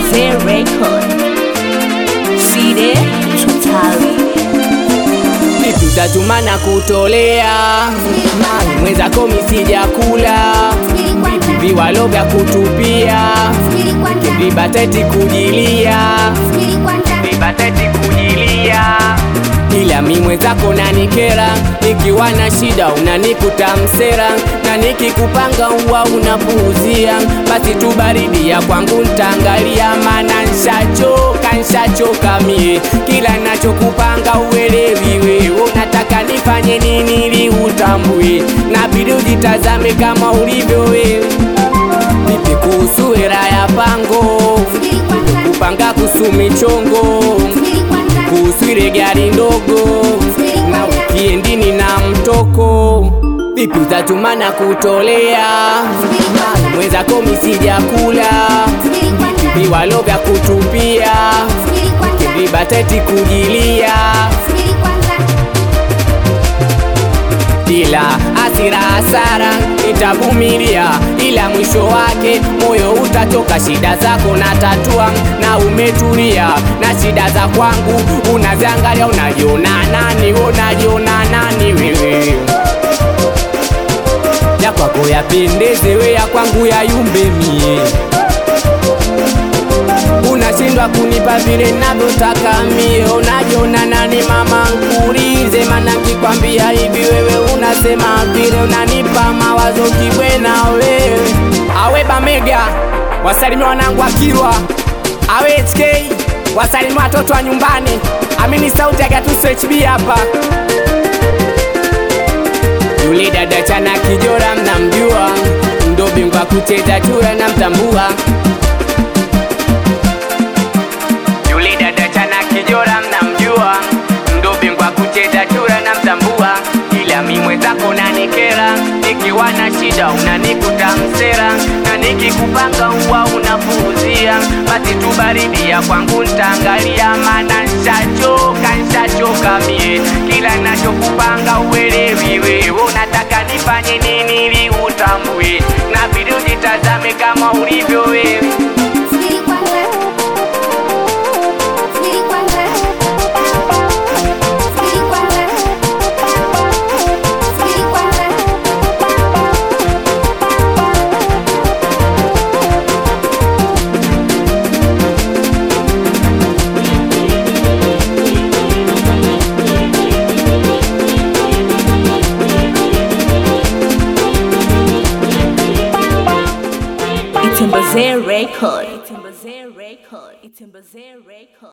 Itembeze Record. Side Tutali. Tutatuma na kutolea mwenzako misija kula viwalo vya kutupia vibateti kujilia vibateti kujilia ila mi mwenzako nanikera nikiwa na shida unanikuta msera na nikikupanga uwa unapuuzia basi tu baridi ya kwangu ntangalia mana nshachoka nshachoka mie kila nachokupanga uelewi wewe unataka nifanye nini ili utambue nabidi ujitazame kama ulivyo wewe vipi kuhusu hera ya pango kupanga kuhusu michongo kuhusu ile gari ndogo na ukiendini na mtoko vipi utatuma na kutolea mwenzako misija kula viwalo vya kutupia vibateti kujilia ila asira hasara nitavumilia, ila mwisho wake moyo utachoka. Shida zako na tatua na umetulia, na shida za kwangu unaziangalia, unajiona nani? Unajiona nani wewe? Ya kwako yapendeze, we ya kwangu yayumbe mie unashindwa kunipa vile navyotaka mie, unajiona nani mama? Nkuulize, mana kikwambia hivi wewe unasema vile unanipa mawazo kibwena wewe. Awe Bamega, wasalimia wanangu Akilwa, awe HK, wasalimia watoto wa nyumbani. Amini sauti ya Gatuso HB hapa. Yule dada chana kijora mnamjua, ndo bingwa kucheza chura namtambua Yule dada chana kijora mnamjua, ndo bingwa kucheza chura na mtambua, ila mi mwenzako nanikera, nikiwa na shida unanikuta msera, na nikikupanga huwa unapuuzia, basi tu baridi ya kwangu ntaangalia, mana nshachoka nshachoka mie, kila nachokupanga uelewi wewe, unataka nifanye nini ili utambue, nabidi ujitazame kama ulivyo wewe. Itembeze Record. Itembeze Record. Itembeze Record.